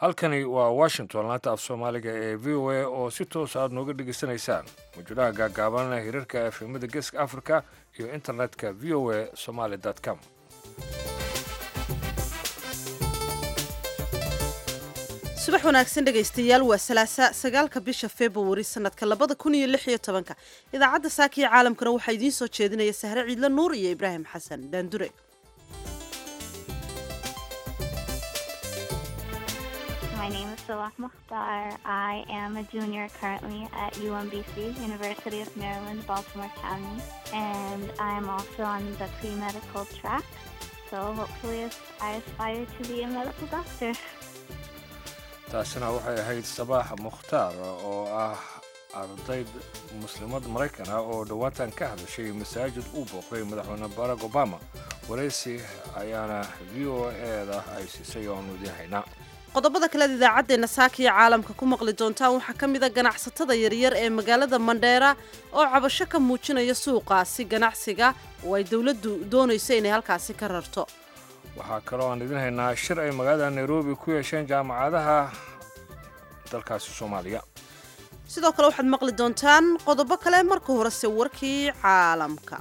halkani waa washington laanta af soomaaliga ee v o a oo si toos aad nooga dhegaysanaysaan mawjadaha gaagaaban hirarka efemada geeska africa iyo internetka v o a somaly com subax wanaagsan dhegaystayaal waa salaasa sagaalka bisha februari sanadka labada kun iyo lix iyo tobanka idaacadda saakiya caalamkana waxaa idiin soo jeedinaya sahre ciidle nuur iyo ibraahim xasan daandure My name is Salah Mukhtar. I am a junior currently at UMBC, University of Maryland, Baltimore County, and I am also on the pre-medical track. So hopefully I aspire to be a medical doctor. taasina waxay ahayd sabaax mukhtaar oo ah ardayd muslimad maraykan ah oo dhowaatan ka hadashay masaajid uu booqday madaxweyne barack obama waraysi ayaana v o eeda ay siisay oo aanu idiin haynaa qodobada kaleed idaacaddeenna saakiya caalamka ku maqli doontaan waxaa ka mid a ganacsatada yaryar ee magaalada mandheera oo cabasho ka muujinaya suuqaasi ganacsiga oo ay dowladdu doonayso inay halkaasi ka rarto waxaa kaloo aan idin haynaa shir ay magaalada nairobi ku yeesheen jaamacadaha dalkaasi soomaaliya sidoo kale waxaad maqli doontaan qodobo kale marka horese warkii caalamka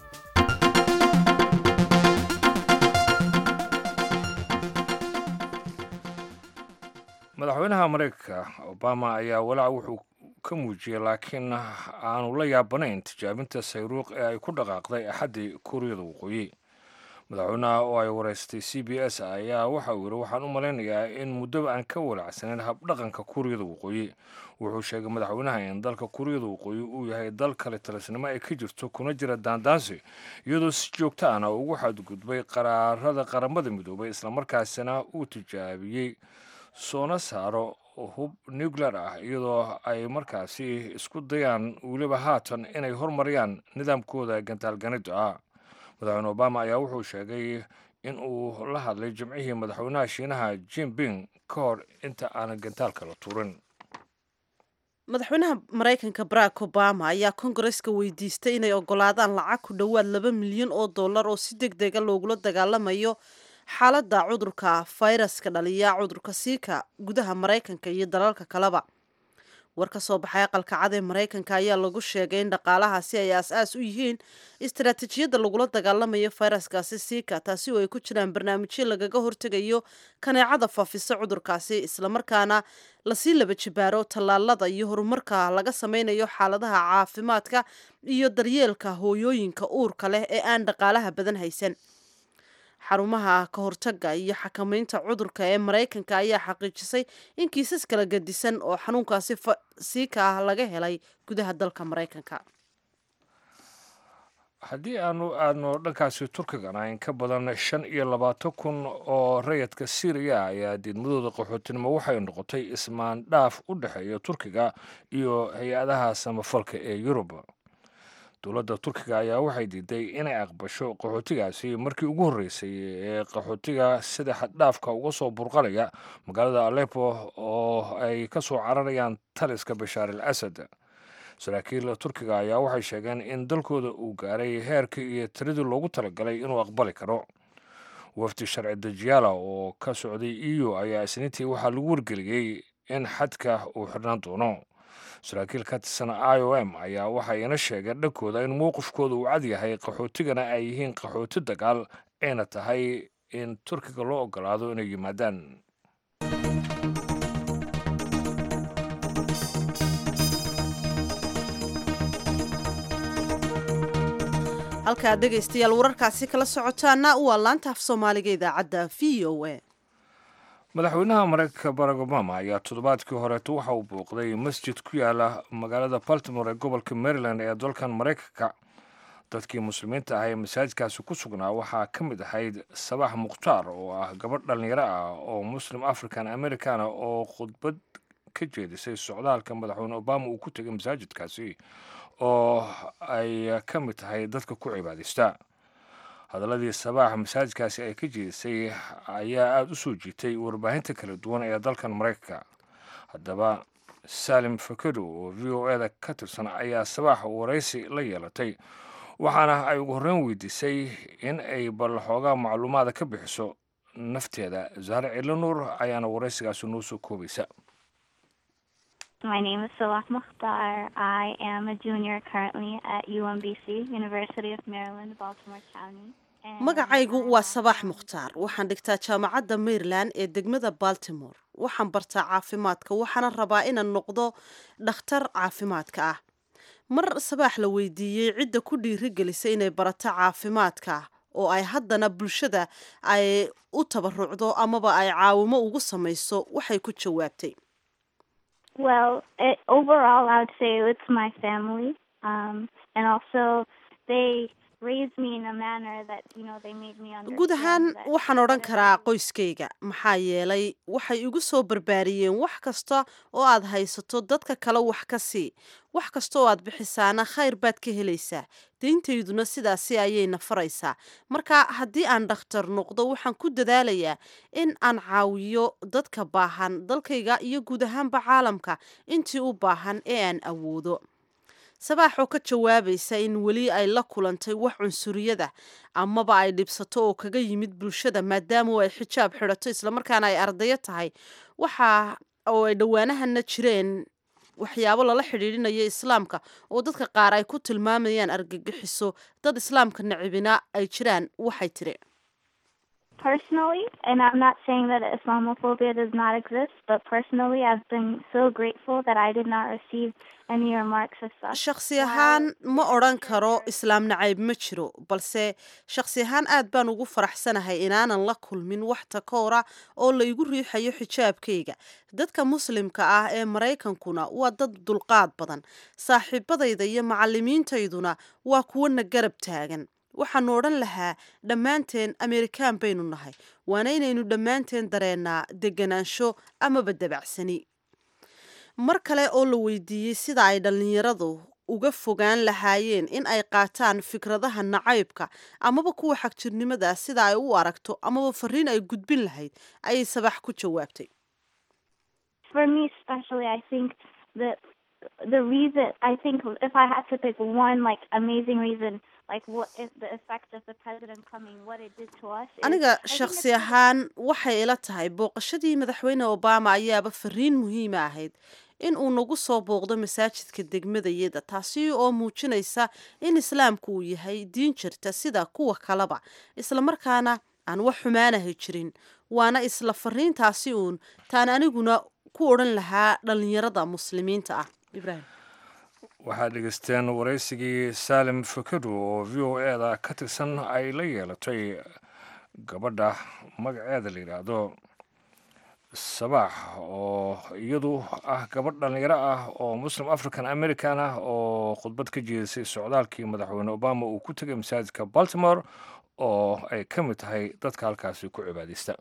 madaxweynaha maraykanka obama ayaa walaac wuxuu ka muujiyey laakiin aanu la yaabanayn tijaabinta sayruuq ee ay ku dhaqaaqday axaddii kuuriyada waqooyi madaxweynaha oo ay waraystay c b s ayaa waxa uu yidhi waxaan u malaynayaa in muddoba aan ka walaacsanayn habdhaqanka kuuriyada waqooyi wuxuu sheegay madaxweynaha in dalka kuuriyada waqooyi uu yahay dal kale talisnimo ay ka jirto kuna jira daandaansi iyadoo si joogto ahna ugu xadgudbay qaraarada qaramada midoobay islamarkaasina uu tijaabiyey soona saaro hub nuclear ah iyadoo ay markaasi isku dayaan weliba haatan inay hormariyaan nidaamkooda gantaalganida ah madaxweyne obama ayaa wuxuu sheegay in uu la hadlay jimcihii madaxweynaha shiinaha jinping ka hor inta aanan gantaalka la tuurin madaxweynaha maraykanka barack obama ayaa kongareska weydiistay inay ogolaadaan lacag ku dhowaad laba milyan oo dollar oo si deg dega loogula dagaalamayo xaaladda cudurka fayraska dhaliya cudurka siika gudaha maraykanka iyo dalalka kaleba war ka soo baxay aqalka cad ee maraykanka ayaa lagu sheegay in dhaqaalahaasi ay aas-aas u yihiin istaraatiijiyadda lagula dagaalamayo fayraskaasi siika taasi oo ay ku jiraan barnaamijyo lagaga hortegayo kaneecada faafisa cudurkaasi islamarkaana lasii laba jibaaro tallaalada iyo horumarka laga sameynayo xaaladaha caafimaadka iyo daryeelka hooyooyinka uurka leh ee aan dhaqaalaha badan haysan xarumaha ka hortaga iyo xakamaynta cudurka ee maraykanka ayaa xaqiijisay in kiisas kala gadisan oo xanuunkaasi siika ah laga helay gudaha dalka maraykanka haddii aanu aadno dhankaasi turkigana in ka badan shan iyo labaatan kun oo rayadka syriya ayaa diidmadooda qaxootinimo waxay noqotay ismaandhaaf u dhexeeya turkiga iyo hay-adaha samafalka ee yurub dowladda turkiga ayaa waxay diiday inay aqbasho qaxootigaasi markii ugu horreysay ee qaxootiga sida xaddhaafka uga soo burqanaya magaalada aleppo oo ay ka soo cararayaan taliska bashaar al asad saraakiil turkiga ayaa waxay sheegeen in dalkooda uu gaaray heerkii iyo tiradii loogu talagalay inuu aqbali karo wafdi sharci dejiyaala oo ka socday e u ayaa isniintii waxaa lagu wargeliyey in xadka uu xidhnaan doono saraakiil ka tirsan i o m ayaa waxayna sheegeen dhankooda in mowqifkooda uu cad yahay qaxootigana ay yihiin qaxooti dagaal ayna tahay in turkiga loo ogolaado inay yimaadaan halkaa dhegaystayaal wararkaasi kala socotaana waa laanta af soomaaliga idaacadda v o a madaxweynaha maraykanka barack obama ayaa toddobaadkii horeeto waxa uu booqday masjid ku yaala magaalada baltimore ee gobolka maryland ee dalkan maraykanka dadkii muslimiinta ah ee masaajidkaasi ku sugnaa waxaa ka mid ahayd sabax mukhtaar oo ah gabadh dhallinyaro ah oo muslim african americana oo khudbad ka jeedisay socdaalka madaxweyne obama uu ku tegay masaajidkaasi oo ay ka mid tahay dadka ku cibaadaysta hadaladii sabaax masaajidkaasi ay ka jeedisay ayaa aada u soo jiitay warbaahinta kala duwan ee dalkan maraykanka haddaba salim fakedo oo v o eda ka tirsan ayaa sabaax waraysi la yeelatay waxaana ay ugu horreyn weydiisay in ay bal xoogaa macluumaada ka bixiso nafteeda zahre cilanuur ayaana waraysigaasi noo soo koobaysa My name is Salah Mukhtar. I am a junior currently at UMBC, University of Maryland, Baltimore County. And magacaygu I waa am sabaax on- mukhtaar waxaan dhigtaa jaamacadda maryland ee degmada baltimore waxaan bartaa caafimaadka waxaana rabaa inaan noqdo dhakhtar caafimaadka ah mar sabaax la weydiiyey cidda ku dhiirigelisa inay barato caafimaadka oo ay haddana bulshada ay u tabarucdo amaba ay caawimo ugu samayso waxay ku jawaabtay Well, it, overall, I would say it's my family, um, and also they raised me in a manner that you know they made me understand. guud ahaan that waxaan odhan whatever karaa you- qoyskayga maxaa yeelay waxay igu soo barbaariyeen wax kasta oo aad haysato dadka kale wax ka sii wax kasta oo aad bixisaana khayr baad ka helaysaa deyntayduna sidaasi ayayna faraysaa marka haddii aan dhakhtar noqdo waxaan ku dadaalayaa in aan caawiyo dadka baahan dalkayga iyo guud ahaanba caalamka intii u baahan ee aan awoodo sabaax oo ka jawaabaysa in weli ay la kulantay wax cunsuriyada amaba ay dhibsato oo kaga yimid bulshada maadaama ay xijaab xidhato islamarkaana ay ardayo tahay waxa oo ay dhowaanahana jireen waxyaabo lala xidhiidhinayo islaamka oo dadka qaar ay ku tilmaamayaan argagixiso dad islaamka nacibina ay jiraan waxay tiri Personally, and I'm not saying that Islamophobia does not exist, but personally, I've been so grateful that I did not receive any remarks as such. shakhsi while ahaan ma the odhan karo teachers- islaam nacayb ma jiro balse shakhsi ahaan aad baan ugu faraxsanahay inaanan la kulmin wax takoora oo la igu riixayo xijaabkayga dadka muslimka ah ee maraykankuna waa dad dulqaad badan saaxiibadayda iyo macalimiintayduna waa kuwana garab taagan waxaanu odhan lahaa dhammaanteen amerikaan baynu nahay waana inaynu dhammaanteen dareennaa deganaansho amaba dabacsani mar kale oo la weydiiyey sida ay dhallinyaradu uga fogaan lahaayeen in ay qaataan fikradaha nacaybka amaba kuwa xagjirnimada sida ay u aragto amaba fariin ay gudbin lahayd ayay sabax ku jawaabtay for me especially i think that the reason i think if i had to pick one like amazing reason like what is the effect of the president coming what it did to us is- aniga I think shakhsi it's- ahaan waxay ila tahay booqashadii madaxweyne obama ayaaba fariin muhiima ahayd in uu nagu soo booqdo masaajidka degmadayada taasi oo muujinaysa in islaamku uu yahay diin jirta sida kuwa kaleba islamarkaana aan wax xumaanahay jirin waana isla fariintaasi uun taan aniguna ku odhan lahaa dhallinyarada muslimiinta ah ibrahim waxaad dhegeysteen waraysigii saalim fakadu oo v o e da ka tirsan ay la yeelatay gabadha magaceeda la yidhaahdo sabaax oo iyadu ah gabadh dhallinyaro ah oo muslim african american ah oo khudbad ka jeedisay socdaalkii madaxweyne obama uu ku tegay masaajidka baltimore oo ay ka mid tahay dadka halkaasi ku cibaadaysta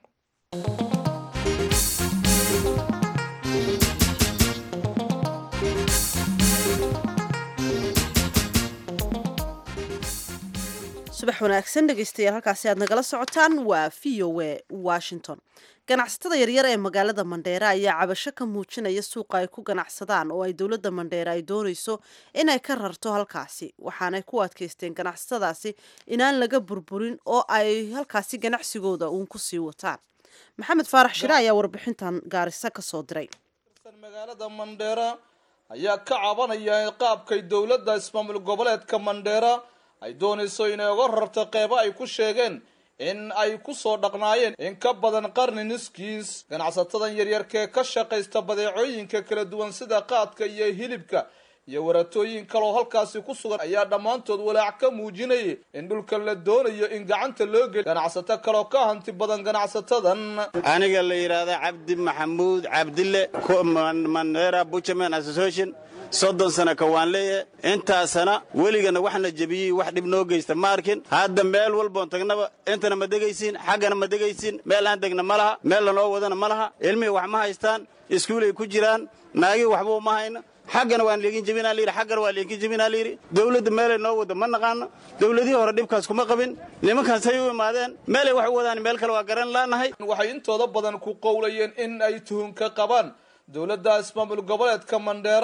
subax wanaagsan dhegeystayaal halkaasi aad nagala socotaan waa v o a washington ganacsatada yaryar ee magaalada mandheere ayaa cabasho ka muujinaya suuqa ay ku ganacsadaan oo ay dowladda mandheere ay doonayso inay ka rarto halkaasi waxaanay ku adkaysteen ganacsatadaasi inaan laga burburin oo ay halkaasi ganacsigooda uun ku sii wataan maxamed faarax shire ayaa warbixintan gaarisa ka soo diray magaalada mandheera ayaa ka cabanaya qaabkay dowladda ismaamul goboleedka mandheera ay doonayso inay uga rarto qeybo ay ku sheegeen in ay ku soo dhaqnaayeen in ka badan qarni niskiis ganacsatadan yaryarkee ka shaqaysta badeecooyinka kala duwan sida qaadka iyo hilibka iyo waratooyin kaloo halkaasi ku sugan ayaa dhammaantood walaac ka muujinayay in dhulkan la doonayo in gacanta loo geliyo ganacsato kaloo ka hanti badan ganacsatadan aniga la yidhaahda cabdi maxamuud cabdille ku- Man- mandera buchaman association soddon sana ka waan leeyahay intaasana weligana waxna jebiyey wax dhib noo geysta ma arkin hadda meel walboon tagnaba intana ma degaysiin xaggana ma degaysiin meel aan degna ma laha meel lanoo wadana ma laha ilmihii wax ma haystaan iskuulay ku jiraan naagii waxba uma hayna xaggana waan liigin jebinaa layidhi xaggana waa liigin jebinaa layidhi dowladda meelay noo wada ma naqaano dowladihii hore dhibkaas kuma qabin nimankaasay u imaadeen meelay wax u wadaan meel kale waa garan laanahay waxay intooda badan ku qowlayeen in ay tuhunka qabaan dowladda ismaamul goboleedka mandheera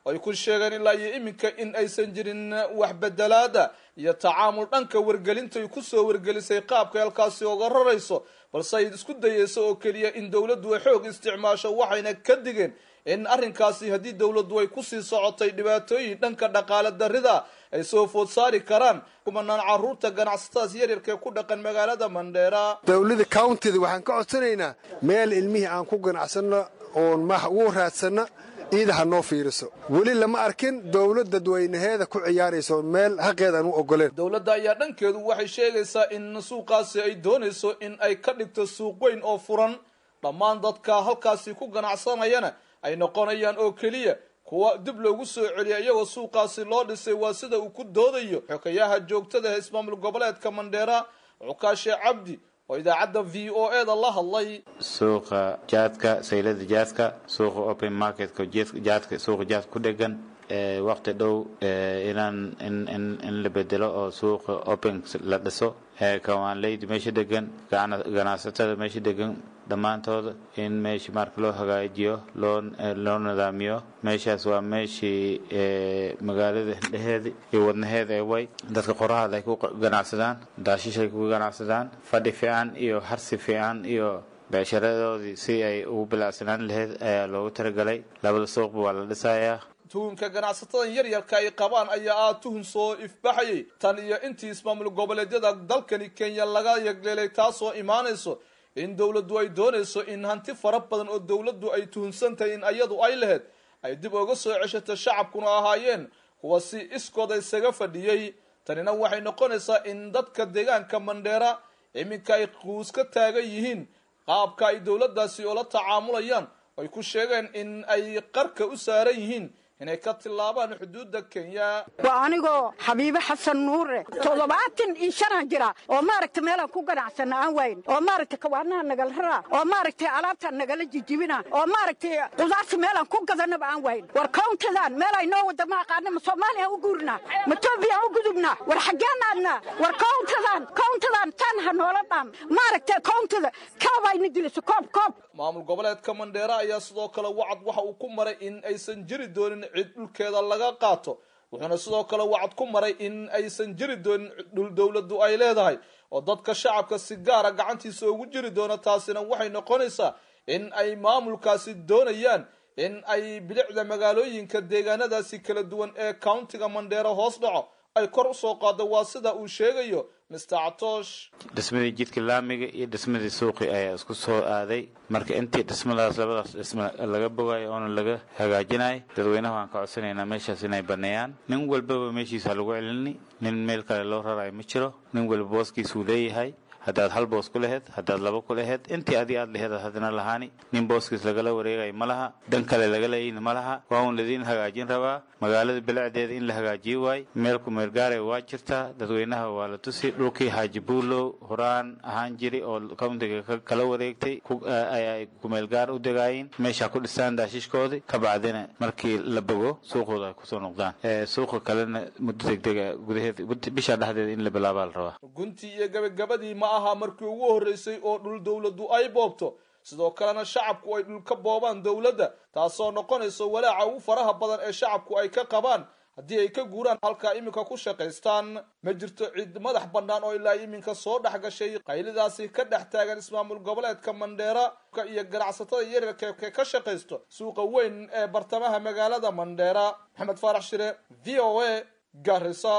ay ku sheegeen ilaa iyo iminka in aysan jirin wax bedelaada iyo tacaamul dhanka wargelinta ay kusoo wargelisay qaabka halkaasi oga rarayso balse ay isku dayeyso oo keliya in dowladdu ay xoog isticmaasho waxayna ka digeen in arrinkaasi haddii dowladdu ay kusii socotay dhibaatooyin dhanka dhaqaale darrida ay soo food saari karaan kumanaan caruurta ganacsatadaas yaryarka ee ku dhaqan magaalada mandheera dowladda countyda waxaan ka codsanaynaa meel ilmihii aan ku ganacsanno oon max ugu raadsanno iida ha noo fiiriso weli lama arkin dowlad dadweynaheeda ku ciyaarayso meel xaqeed aan u ogoleen dowladda ayaa dhankeedu waxay sheegaysaa in suuqaasi ay doonayso in ay ka dhigto suuq weyn oo furan dhammaan dadka halkaasi ku ganacsanayana ay noqonayaan oo keliya kuwa dib loogu soo celiya iyagoo suuqaasi loo dhisay waa sida uu ku doodayo xokayaha joogtada ee ismaamul goboleedka mandheera cukaashe cabdi oo idaacadda v o e da la hadlay suuqa jaadka saylada jaadka suuqa open marketka jaadka suuqa jaadka ku dhegan waqti dhow inaan in in in la bedelo oo suuqa open la dhiso kawaanleyda meesha degan ganacsatada meesha degan dhammaantooda in meesha marka loo hagaajiyo loo loo nidaamiyo meeshaas waa meeshii magaalada hindheheeda iyo wadnaheeda ee way dadka qorahaada ay ku ganacsadaan daashish ay ku ganacsadaan fadhi fiican iyo harsi fiican iyo beesharadoodii si ay ugu bilacsanaan lahayd ayaa loogu talagalay labada suuqba waa la dhisayaa tuhunka ganacsatadan yaryarka ay qabaan ayaa ah tuhun soo ifbaxayay tan iyo intii ismaamul goboleedyada dalkani kenya laga yagleelay taasoo imaanayso in dowladdu ay doonayso in hanti fara badan oo dowladdu ay tuhunsan tahay in ayadu ay lahayd ay dib uga soo ceshato shacabkuna ahaayeen kuwa si iskooda isaga fadhiyey tanina waxay noqonaysaa in dadka deegaanka mandheera iminka ay quus ka taagan yihiin qaabka ay dowladdaasi oola tacaamulayaan ay ku sheegeen in ay qarka u saaran yihiin inay ka tillaabaan xuduudda kenya waa anigoo xabiibe xasan nuure toddobaatan iyo shanaan jira oo maaragtay meelaan ku ganacsana aan wayn oo maaragtay kawaanaha nagala raraa oo maaragtay alaabtaan nagala jijibina oo maaragtay qudaarta meelaan ku gadanaba aan wayn war kowntadan meel ay noo wada ma aqaana ma soomaaliya u guurnaa ma etoobiya u gudubnaa war xaggeen aadnaa war kowntadan kowntadan tan ha noola dhaam maaragtay kowntada koob ayna diliso koob koob maamul goboleedka mandheera ayaa sidoo kale wacad waxa uu ku maray in aysan jiri doonin cid dhulkeeda laga qaato wuxuuna sidoo kale wacad ku maray in aysan jiri doonin dhul dowladdu ay leedahay oo dadka shacabka si gaara gacantiisa ugu jiri doono taasina waxay noqonaysaa in ay maamulkaasi doonayaan in ay bilicda magaalooyinka deegaanadaasi kala duwan ee countiga mandheera hoos dhaco ay kor usoo qaado waa sida uu sheegayo mr catoosh dhismadii jidka laamiga iyo dhismadii suuqi ayaa isku soo aaday marka intii dhismadaas labadaas dhisma laga bogayo oona laga hagaajinayo dadweynaha waan ka codsanaynaa meeshaas inay baneeyaan nin walbaba meeshiisa lagu celini nin meel kale loo rarayo ma jiro nin walba booskiisuu leeyahay haddaad hal boos ku laheyd haddaad laba ku laheyd intii adi aad laheed haddana lahaani nin booskiis lagala wareegayo ma laha dan kale laga leeyina ma laha waa un ladiin hagaajin rabaa magaalada bilicdeeda in la hagaajiyo waay meel kumeelgaaray waa jirtaa dadweynaha waa la tusi dhulkii xaaji buulow horaan ahaan jiri oo countiga kala wareegtay ay kumeelgaar u degaayeen meesha ku dhistaan daashishkoodii ka bacdina markii la bogo suuqooda ay kusoo noqdaan suuqa kalena muddo degdega gudaheed bisha dhexdeeda in la bilaabaa la rabaa guntii iyo gabagabadii ma aha markii ugu horreysay oo dhul dowladdu ay boobto sidoo kalena shacabku ay dhul ka boobaan dowladda taasoo noqonayso walaaca ugu faraha badan ee shacabku ay ka qabaan haddii ay ka guuraan halkaa iminka ku shaqaystaan ma jirto cid madax bannaan oo ilaa iminka soo dhex gashay qaylidaasi ka dhex taagan ismaamul goboleedka mandheera iyo ganacsatada yaryarka ee ka shaqaysto suuqa weyn ee bartamaha magaalada mandheera maxamed faarax shire v o a garisa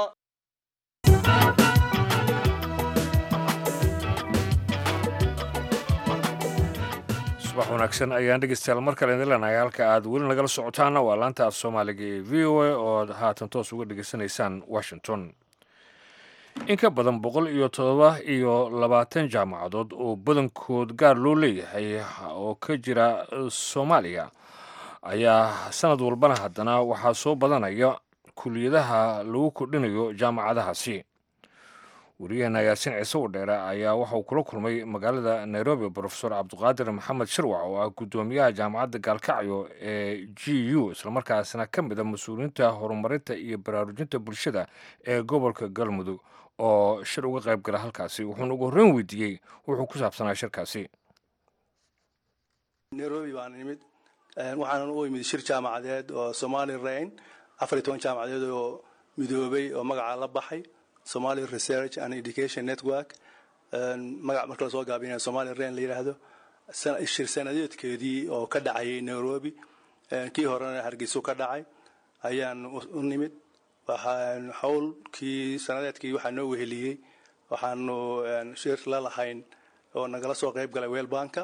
subax wanaagsan ayaan dhegeystayaal mar kale idin leenahay halka aad weli nagala socotaana waa laanta af soomaaliga ee v o a oo aad haatan toos uga dhegeysanaysaan washington in ka badan boqol iyo todoba iyo labaatan jaamacadood oo badankood gaar loo leeyahay oo ka jira soomaaliya ayaa sanad walbana haddana waxaa soo badanaya kuliyadaha lagu kordhinayo jaamacadahaasi wariyaheena yaasiin ciise wadheere ayaa waxa uu kula kulmay magaalada nairobi brofesor cabdiqaadir maxamed shirwac oo ah guddoomiyaha jaamacadda gaalkacyo ee g u islamarkaasna ka mid a mas-uuliyiinta horumarinta iyo baraarujinta bulshada ee gobolka galmudug oo shir uga qayb gala halkaasi wuxuuna ugu horreyn weydiiyey wuxuu ku saabsanaa shirkaasi nairobi baan imid waxaanan u imid shir jaamacadeed oo somali rain afar iyo toban jaamacadeed oo midoobay oo magaca la baxay somali research and education network magac marka lasoo gaabinaya somali rain la yidhaahdo shir sanadeedkeedii oo ka dhacayay nairobi kii horena hargeysu ka dhacay ayaan u nimid waxaan howlkii sanadeedkii waxaa noo weheliyey waxaanu shir la lahayn oo nagala soo qayb galay weelbanka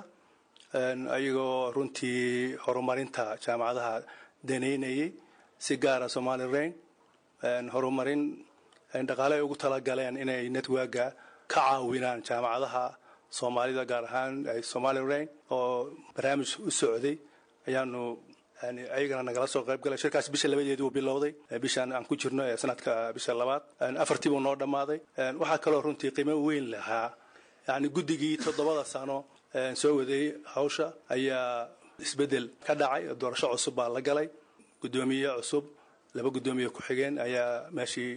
ayagoo runtii horumarinta jaamacadaha daneynayay si gaara somali rain horumarin dhaqaale ay ugu talagaleen inay networka ka caawinaan jaamacadaha soomaalida gaar ahaan somali rain oo barnaamij u socday ayaanu ayagana nagala soo qayb galay shirkaas bisha labadeedii uu bilowday bishaan aan ku jirno ee sanadka bisha labaad afartii buu noo dhammaaday waxaa kaloo runtii qiimo weyn lahaa yani guddigii toddobada sano soo waday hawsha ayaa isbeddel ka dhacay doorasho cusub baa la galay guddoomiye cusub laba guddoomiye ku-xigeen ayaa meeshii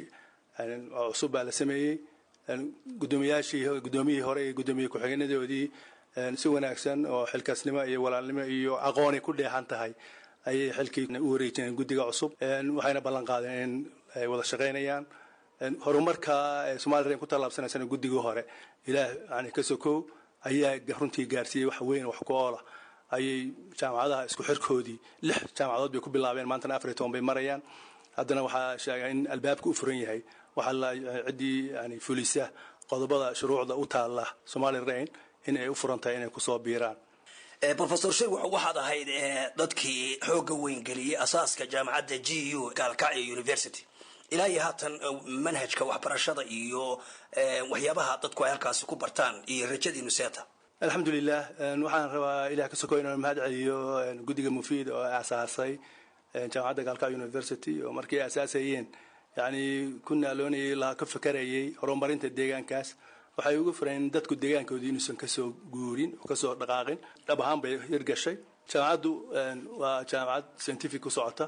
cusub baa la sameeyey guddoomiyaashii guddoomiyihii hore iyo guddoomiye ku-xigeenadoodii si wanaagsan oo xilkaasnimo iyo walaalnimo iyo aqoonay ku dheehan tahay ayay xilkii u wareejineen guddiga cusub waxayna ballan qaadeen in ay wada shaqaynayaan horumarka somalilan ku tallaabsanaysana guddigii hore ilaah yani ka sokow ayaa runtii gaarsiiyey wax weyn wax ku oola ayay jaamacadaha isku xirkoodii lix jaamacadood bay ku bilaabeen maantana afar iyo toban bay marayaan haddana waxaa sheega in albaabka u furan yahay waxaa la ciddii yani fulisa qodobada shuruucda u taalla somali rain in ay u furan tahay inay kusoo biiraan rofesor shirwax waxaad ahayd dadkii xoogga weyn geliyey asaaska jaamacadda g u gaalkacyo university ilaa iyo haatan manhajka waxbarashada iyo waxyaabaha dadku ay halkaasi ku bartaan iyo rajadiinu seeta alxamdulilah waxaan rabaa ilah ka soko inaan mahad celiyo guddiga mufiid oo asaasay jaamacadda gaalkacyo university oo markii ay asaasayeen yani ku naaloonayay la ka fakarayay horumarinta deegaankaas waxay ugu fureen dadku deegaankoodii inuusan kasoo guurin oo kasoo dhaqaaqin dhab ahaan bay hirgashay jaamacaddu waa jaamacad scientific ku socota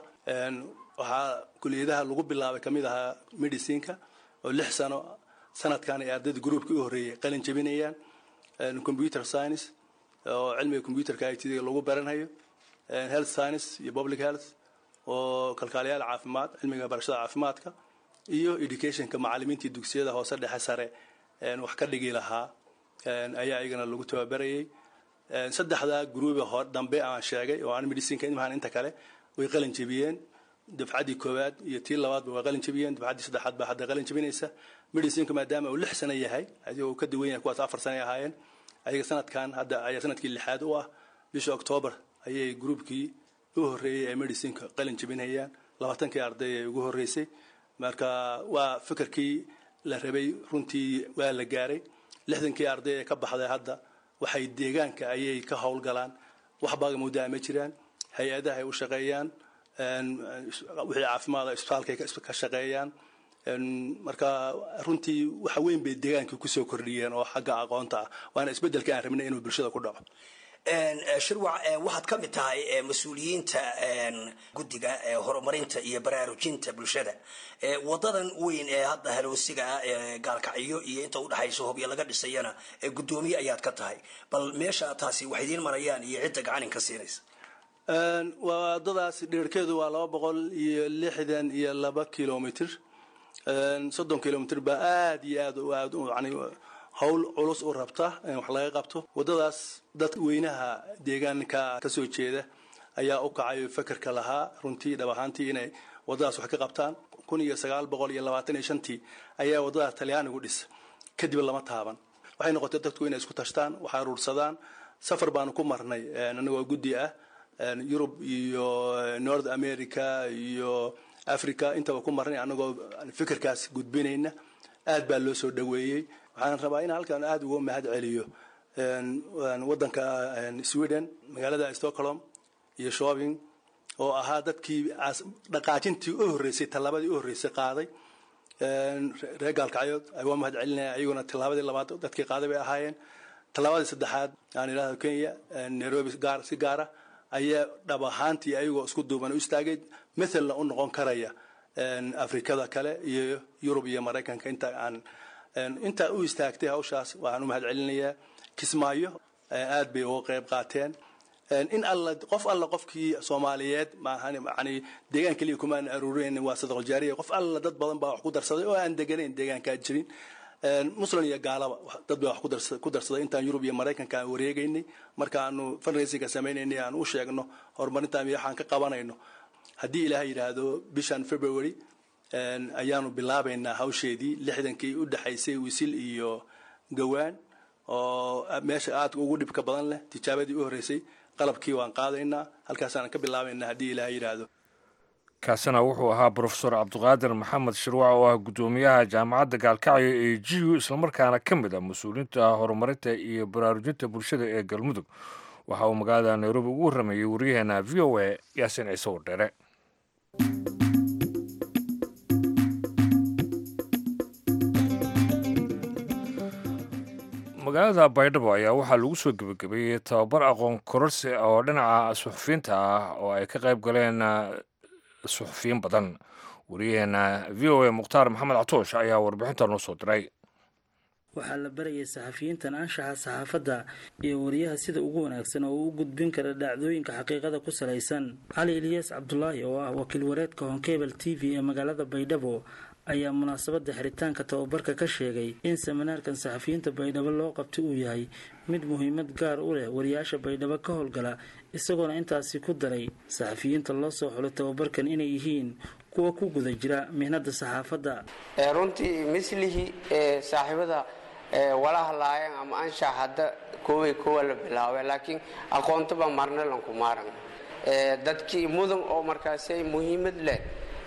waxaa kuliyadaha lagu bilaabay kamid ahaa medicineka oo lix sano sanadkan ay ardayda groupka u horreeyay qalin jebinayaan computer science oo cilmiga computerka it lagu baranayo health science iyo public health oo kalkaaliyaal caafimaad cilmiga barashada caafimaadka iyo educationka macalimiintii dugsiyada hoose dhexe sare wax ka dhigi lahaa ayaa iyagana lagu tababarayay saddexdaa gruuba hor dambe aan sheegay oo aan medicineka imahan inta kale way qalin jebiyeen dafcaddii koowaad iyo tii labaadba way qalin jebiyeen dafcaddii saddexaad baa hadda qalin jebinaysa medicineka maadaama uu lix sano yahay adigoo uu ka duwan yahay kuwaas afar sano ay ahaayeen ayaga sanadkan hadda ayaa sanadkii lixaad u ah bisha octoobar ayay gruubkii u horreeyey ee medicineka qalin jebinayaan labaatankii arday ee ugu horreysay marka waa fikirkii la rabay runtii waa la gaaray lixdankii arday ee ka baxday hadda waxay deegaanka ayay ka howlgalaan waxbaaga muddaa ma jiraan hay-adaha ay u shaqeeyaan wixii caafimaada isbitaalkay ka shaqeeyaan marka runtii waxa weyn bay deegaankii kusoo kordhiyeen oo xagga aqoonta ah waana isbeddelka aan rabnay inuu bulshada ku dhaco shirwac waxaad ka mid tahay mas-uuliyiinta guddiga horumarinta iyo baraarujinta bulshada wadadan weyn ee hadda haloosiga ah ee gaalkacyo iyo inta udhexaysa hobyo laga dhisayana guddoomiye ayaad ka tahay bal meesha taasi wax idiin marayaan iyo cidda gacanin ka siinaysa wadadaas dherkeedu waa laba boqol iyo lixdan iyo laba kilomitr soddon kilomitr baa aad iyo aad aad yani howl culus u rabta in wax laga qabto wadadaas dad weynaha deegaanka kasoo jeeda ayaa u kacay fekerka lahaa runtii dhab ahaantii inay wadadaas wax ka qabtaan kun iyo sagaal boqol iyo labaatan iyo shantii ayaa wadadaas talyaanigu dhis kadib lama taaban waxay noqotay dadku inay isku tashtaan wax aruursadaan safar baanu ku marnay anagoo guddi ah yurub iyo north america iyo africa intaba ku marnay anagoo fikirkaas gudbinayna aad baa loo soo dhaweeyey waxaan rabaa in halkan aad uga mahad celiyo wadanka sweden magaalada stockholm iyo shopping oo ahaa dadkii dhaqaajintii u horreysay tallaabadii u horreysay qaaday reer gaalkacyood waa mahad celinaya ayaguna tallaabadii labaad dadkii qaaday bay ahaayeen tallaabadii saddexaad aan idhahdo kenya nairobi gaar si gaara ayaa dhab ahaantii ayagoo isku duuban u istaagay mathalna u noqon karaya afrikada kale iyo yurub iyo maraykanka inta aan intaa u istaagtay hawshaas waxaan u mahad celinayaa kismaayo aad bay uga qayb qaateen in alla qof alla qofkii soomaaliyeed maahan yani deegaan keliya kumaan aruurin waa sadaqal jaariya qof alla dad badan baa wax ku darsaday oo aan deganayn deegaankaa jirin muslim iyo gaalaba dad baa wax ku darsaday intaan yurub iyo maraykanka aan wareegaynay marka aanu fundraisingka sameynaynay aan u sheegno horumarintaan iyo waxaan ka qabanayno haddii ilaahay yidhaahdo bishan february ayaanu bilaabaynaa hawsheedii lixdankii u dhexaysay wisil iyo gawaan oo meesha aadka ugu dhibka badan leh tijaabadii u horreysay qalabkii waan qaadaynaa halkaasaan ka bilaabaynaa haddii ilaahay yidhaahdo kaasina wuxuu ahaa brofesor cabdiqaadir maxamed shirwac oo ah guddoomiyaha jaamacadda gaalkacyo ee g u islamarkaana ka mid ah mas-uuliyiinta horumarinta iyo baraarujinta bulshada ee galmudug waxa uu magaalada nairobi ugu warrameeyey waryaheena v o a yaasiin ciise wardheere magaalada baydhabo ayaa waxaa lagu soo gebagabeeyey tababar aqoon kororsi oo dhinaca suxufiyiinta ah oo ay ka qayb galeen suxufiyiin badan wariyaheena v o a mukhtaar maxamed catoosh ayaa warbixinta noo soo diray waxaa la barayay saxafiyiintan anshaxa saxaafadda iyo wariyaha sida ugu wanaagsan oo uu u gudbin kara dhacdooyinka xaqiiqada ku salaysan cali eliyaas cabdulaahi oo ah wakiil wareedka honkebel t v ee magaalada baydhabo ayaa munaasabadda xiritaanka tababarka ka sheegay in seminaarkan saxafiyiinta baydhabo loo qabtay uu yahay mid muhiimad gaar u leh wariyaasha baydhabo ka howlgala isagoona intaasi ku daray saxafiyiinta loo soo xulay tababarkan inay yihiin kuwa ku guda jira mihnada saxaafadda runtii mislihii ee saaxiibada wala hadlaayeen ama anshax hadda kooway kowa la bilaabay laakiin aqoontaba marna lanku maaran dadkii mudan oo markaasay muhiimad leh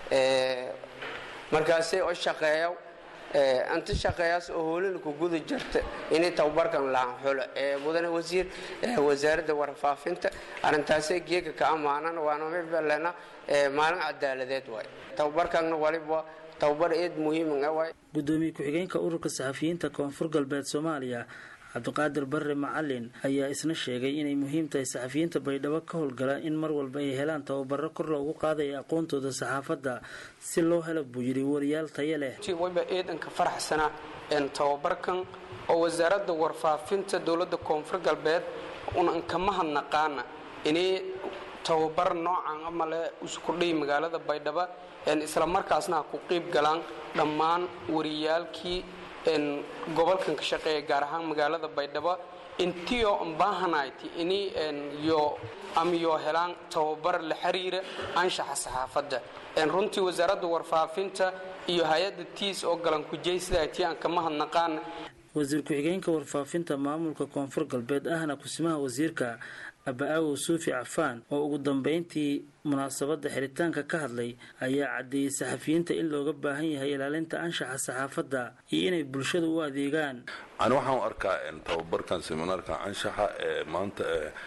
markaasay oo shaqeeya inta shaqeeyaas oo hoolana ku guda jirta inay tababarkan lahan xulo mudane wasiir wasaaradda warfaafinta arrintaasay geega ka ammaanan waana mibalena maalin cadaaladeed waay tababarkanna waliba tababar eed muhiima waay gudoomiye ku-xigeenka ururka saxafiyiinta koonfur galbeed soomaaliya cabdiqaadir barre macalin ayaa isna sheegay inay muhiim tahay saxafiyiinta baydhabo ka howlgala in mar walba ay helaan tababaro kor loogu qaadaya aqoontooda saxaafadda si loo helo buu yidhi wariyaal taya leh wayba eedanka faraxsanaa tababarkan oo wasaaradda warfaafinta dowladda koonfur galbeed unan kama hadnaqaana inay tababar noocan amale iskudhay magaalada baydhabo isla markaasna ha ku qiib galaan dhammaan wariyaalkii gobolkan ka shaqeeya gaar ahaan magaalada baydhabo intiyo baahanayti ini yo amiyo helaan tababar la xiriira anshaxa saxaafadda runtii wasaaradda warfaafinta iyo hay-adda tiis oo galan kujaysidayti aan kama hadnaqaan wasiir ku-xigeenka warfaafinta maamulka koonfur galbeed ahna kusimaha wasiirka aba-aawow suufi cafaan oo ugu dambeyntii munaasabadda xiritaanka ka hadlay ayaa caddeeyey saxafiyiinta in looga baahan yahay ilaalinta anshaxa saxaafadda iyo inay bulshada u adeegaan ani waxaan u arkaa tababarkan seminaarkan anshaxa ee maanta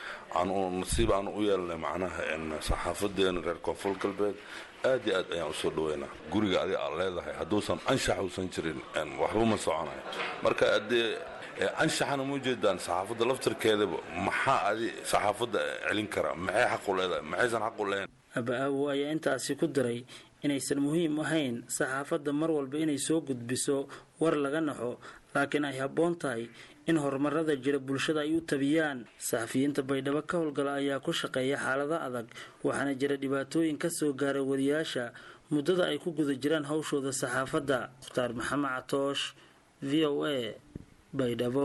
nasiib aan u yeelnay macnaha saxaafadeena reer koonfur galbeed aad iyo aad ayaan usoo dhaweynaa guriga adi aad leedahay hadduusan anshax uusan jirin waxba ma soconayo marka adee anshaxana ma ujeedaan saxaafadda laftarkeedaba maxaa adi saxaafadda celin karaa maxay xaq u leedahay maxaysan xaq u lehayn aba-aawo ayaa intaasi ku daray inaysan muhiim ahayn saxaafadda mar walba inay soo gudbiso war laga naxo laakiin ay habboon tahay in horumarada jira bulshada ay u tabiyaan saxafiyiinta baydhabo ka howlgala ayaa ku shaqeeya xaalado adag waxaana jira dhibaatooyin ka soo gaaray wariyaasha muddada ay ku guda jiraan hawshooda saxaafadda mukhtaar maxamed catoosh v o a baydhabo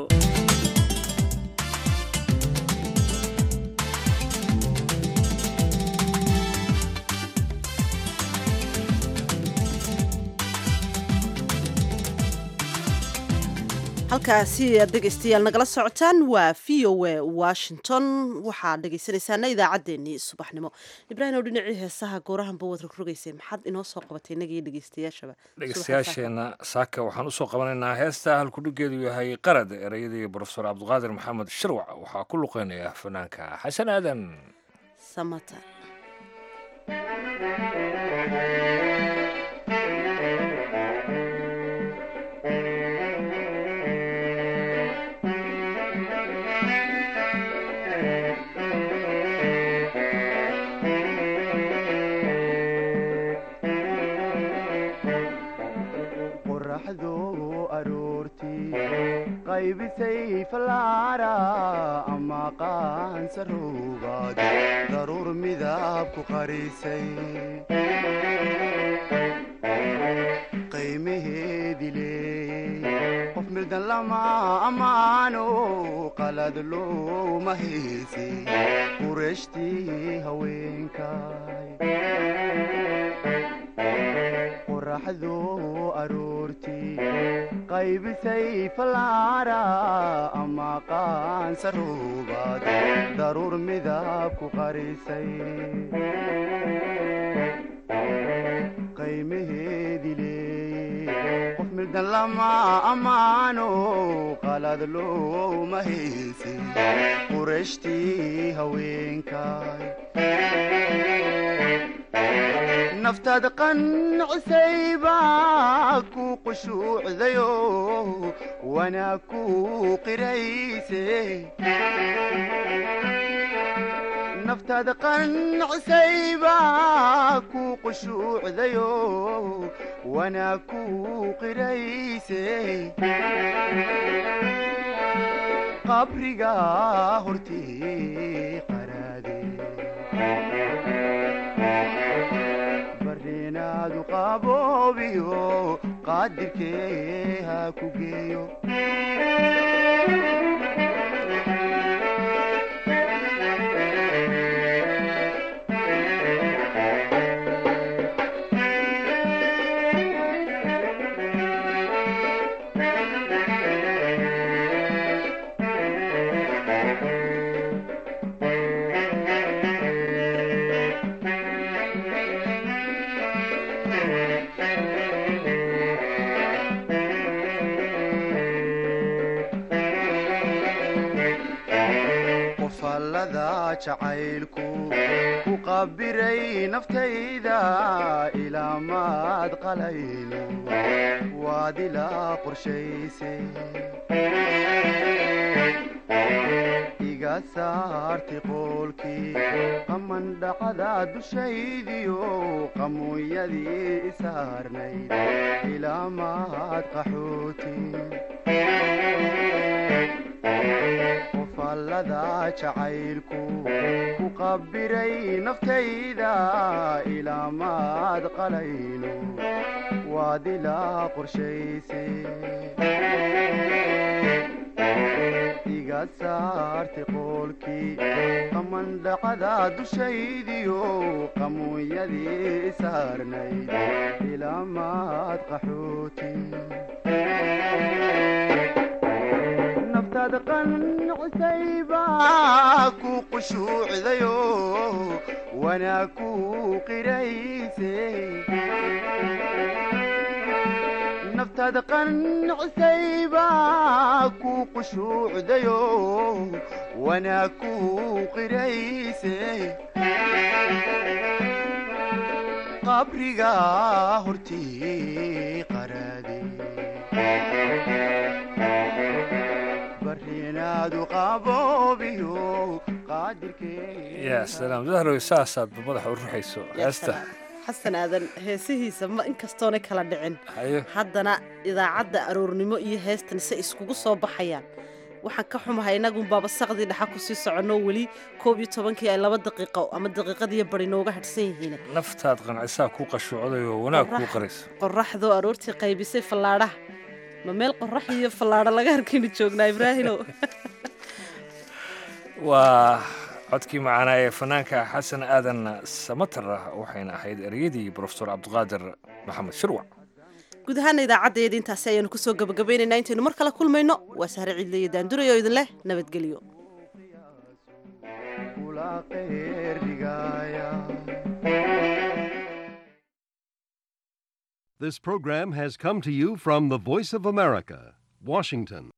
halkaasi aad dhegaystayaal nagala socotaan waa v o a washington waxaad dhegaysanaysaana idaacaddeenii subaxnimo ibraahim oo dhinacii heesaha goorahanba waad rogrogaysay maxaad inoo soo qabatay inagii dhegaystayaashaba dhegaystayaasheena saaka waxaan usoo qabanaynaa heesta halkudhigeedu yahay qarad ereyadii brofesor cabdiqaadir maxamed shirwac waxaa ku luqeynaya fanaanka xasan aadan samata qaybisay fallaara ama qaansaruubaad daruur midab ku qarisay qiimaheedi leey qof mildan lama ammaano qalad looma heesi qureeshtii haweenkay qoraxdu aroortii qaybisay fallaara ama qaansaruubaad daruur midab ku qarisay qiimaheedi leey qof mildan lama ammaano qalad looma heesi qureeshtii haweenkay naftaada qancisay baa ku qushuucdayo wanaag ku qirayse naftaada qancisay baa ku qushuucdayo wanaag ku qirayse qabriga hortii qaraade barinaadu qaboobiyo qaadirkee ha ku geeyo qofallada jacaylku ku qabiray naftayda ilaa maad qalayno waad ilaa qorshayse iga saarti qoolkii qamandhacada dushaydiyo qamuunyadii isaarnayd ilaa maad qaxooti qofallada jacaylku ku qabiray naftayda ilaa maad qalayno waad ilaa qorshayse iga saarti qoolkii qamandhacada dushaydiyo qamuunyadii isaarnayd ilaa maad qaxooti naftaada qancisay baa ku qushuucdayo wanaag ku qirayse naftaada qancisay baa ku qushuucdayo wanaag ku qirayse qabriga hortii qaraade barinaadu qaboobiyo qaadirkee yaa salaam dahrow saasaad madaxa u ruxayso heesta xasan aadan heesihiisa ma inkastoonay kala dhicin hayo haddana idaacadda aroornimo iyo heestan se iskugu soo baxayaan waxaan ka xumahay inagunbaaba saqdii dhaxa kusii soconno weli koob iyo tobankii ay laba daqiiqo ama daqiiqadiiyo bari nooga hadhsan yihiin naftaad qancisaa kuu qashuucday oo wanaag kuu qarayso qoraxdoo aroortii qaybisay fallaadhaha ma meel qorax iyo fallaadho laga harkaynu joognaa ibraahino waa codkii macaanaa ee fanaanka xasan aadan samatar waxayna ahayd ereyadii brofesor cabdiqaadir maxamed shirwac guud ahaana idaacaddeeda intaasi ayaanu kusoo gabagabaynaynaa intaynu mar kale kulmayno waa sahre ciidle iyo daanduray oo idin leh nabadgelyo kula qeerdhigaaya This program has come to you from the Voice of America, Washington.